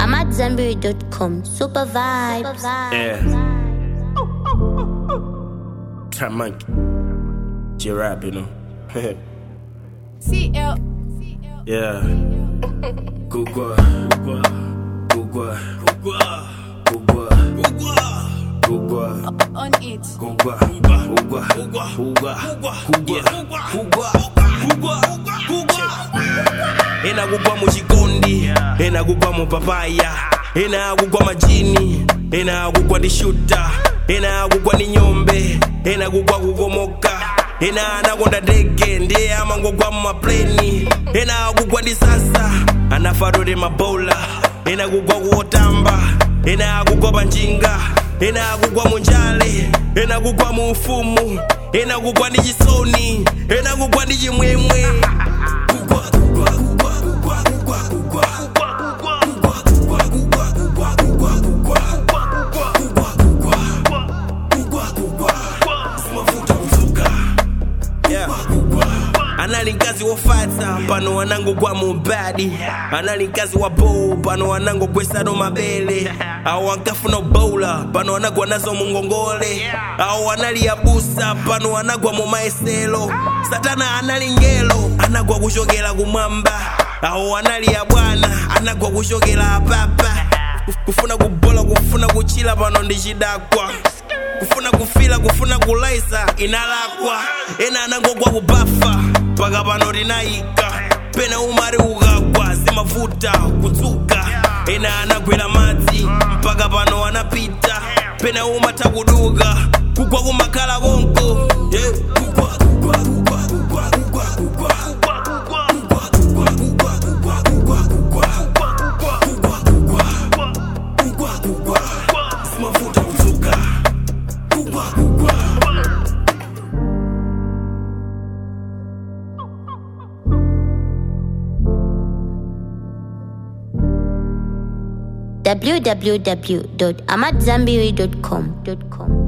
I'm at Zenberry.com. Super vibes. Yeah. Trap monkey. G-rap, you know. CL. yeah. Gugwa. Gugwa. Gugwa. Gugwa. Gugwa. On it. Gugwa. Gugwa. Gugwa. Gugwa. Gugwa. Ena kugwa muchikondi ena kugwa mupapaya ena kugwa majini ena kugwa ndi shuta ena kugwa ndi nyombe ena kugwa kukomoka ena anakonda ndege ndiye amangogwa mumapleni ena kugwa ndi sasa anafatode mabola ena kugwa kuotamba ena kugwa panjinga ena kugwa munjale ena kugwa mu ufumu ena kugwa ndi chisoni ena kugwa ndi chimwemwe kugwa kugwa kugwa kugwa kugwa kugwa anali mkazi wofata pano wanangogwa mubadi anali mkazi wa bow pano wanangogwesano mabele awo ankafuna boula pano anagwa nazo mungongole awo anali abusa pano anagwa mumaeselo satana anali ngelo anagwa kuchokera kumwamba awo anali abwana anagwa kuchokera apapa kufuna kubola kufuna kuchila pano ndi chidakwa kufuna kufila kufuna kulaisa inalakwa ena anangogwa kubafa mpaka pano tinayika pena umari ukagwa zimavuta kudzuka ena anagwera madzi mpaka pano anapita pena umatha kuduka kugwa kumakhala konko yeah. kugwa, kugwa, kugwa, kugwa, kugwa, kugwa. Kugwa, kugwa. zimavuta kudzuka kugwa kugwa www.amatzambiri.com.